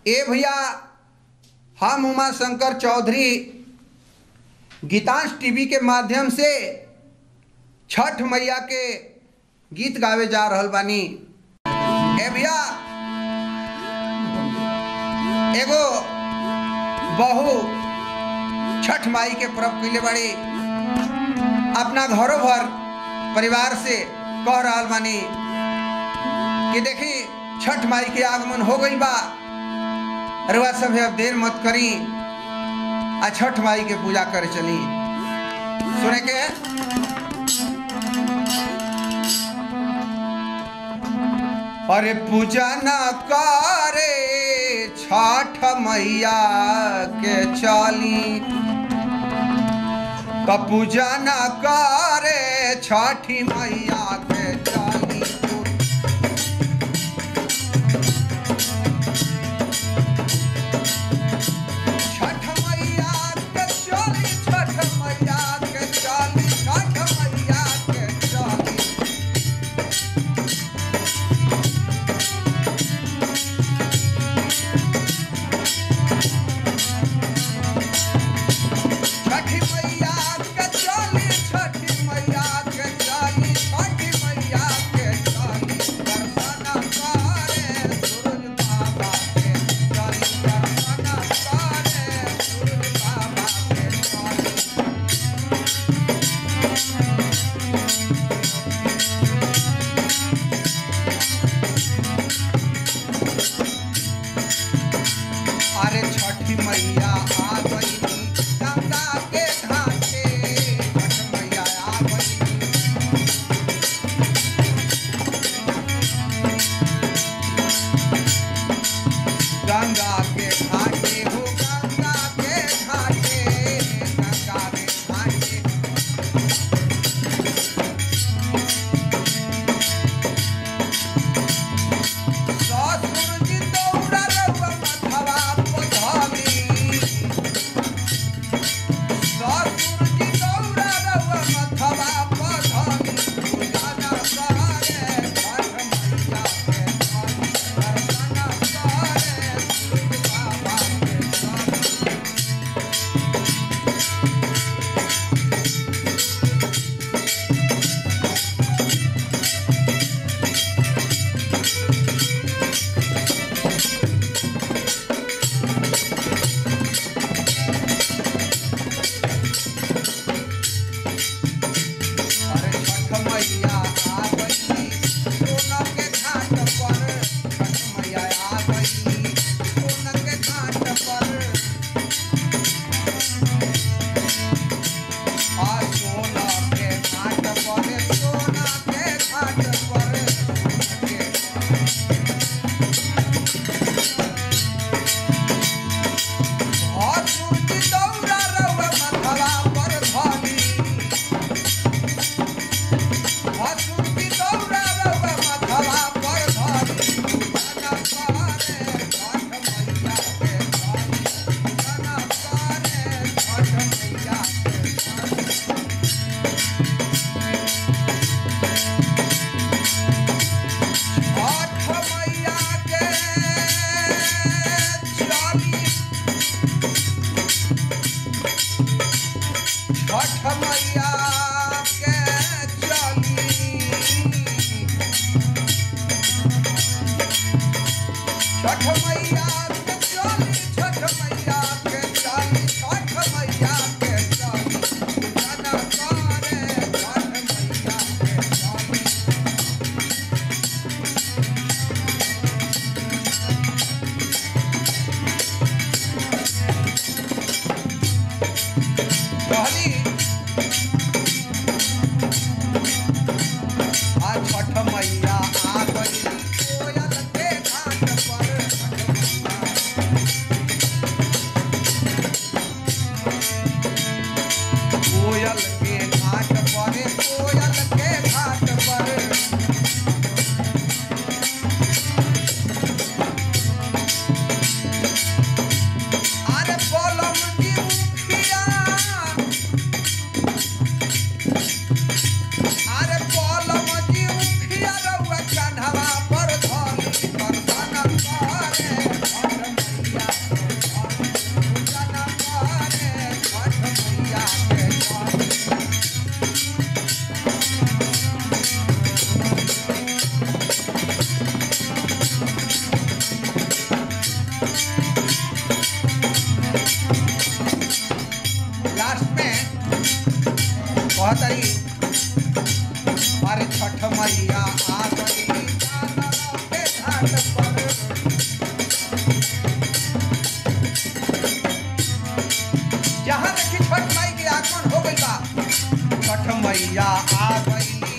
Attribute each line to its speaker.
Speaker 1: ए भैया हम उमा शंकर चौधरी गीतांश टीवी के माध्यम से छठ मैया के गीत गावे जा रहल बानी ए भैया एगो बहू छठ माई के पर्व कैले बड़ी अपना घरों भर परिवार से कह रहल बानी कि देखी छठ माई के आगमन हो गई बा रुआ सब अब देर मत करी आ छठ माई के पूजा करे चली सुने के अरे पूजा न करे छठ मैया के चली तो पूजा न करे छठी मैया के चली छठ मैया के चली छठ मैया के चली छठ मैया के चली छठी मैया के चली छठी मैया के चली छठी मैया के चली दर्शन करे सूरज बाबा के चली दर्शन करे सूरज बाबा के चली अरे छठी मैया आ गई गंगा के घाटे छठ मैया आ गई गंगा के घाटे हो गंगा के घाटे गंगा के घाटे ससुर जी दौड़ा रउआ मथवा पधरी ससुर जी दौड़ा रउआ मथवा पधरी पूजा न करे छठ मैया के धरी दर्शन करे सूरज बाबा के धरी अरे छठ मैया आ गई सोना के घाट पर छठ मैया आ गई सोना के घाट पर आ सोना के घाट पर सोना के घाट पर और सूरज दौड़ा रउआ मथवा पर धनी हसुरती दौड़ा रउआ मथवा पर धरी पूजा करे छठ मैया के धरी पूजा करे छठ मैया के धरी छठ मैया के चली छठ मैया के चली छठ मैया के चली छठ मैया के चली छठ मैया के चली पूजा न करे छठ मैया के चली कहली आ छठ मैया आ गई कोयल के घाट पर छठ मैया। कोयल के घाट पर कोयल के घाट पर अरे बोलम जी मुखिया अरे बोलम जी मुखिया रउआ कहतरी अरे छठ मैया आ गई के घाट पर जहाँ देखी छठ माई के आगमन हो गई बा छठ मैया आ गई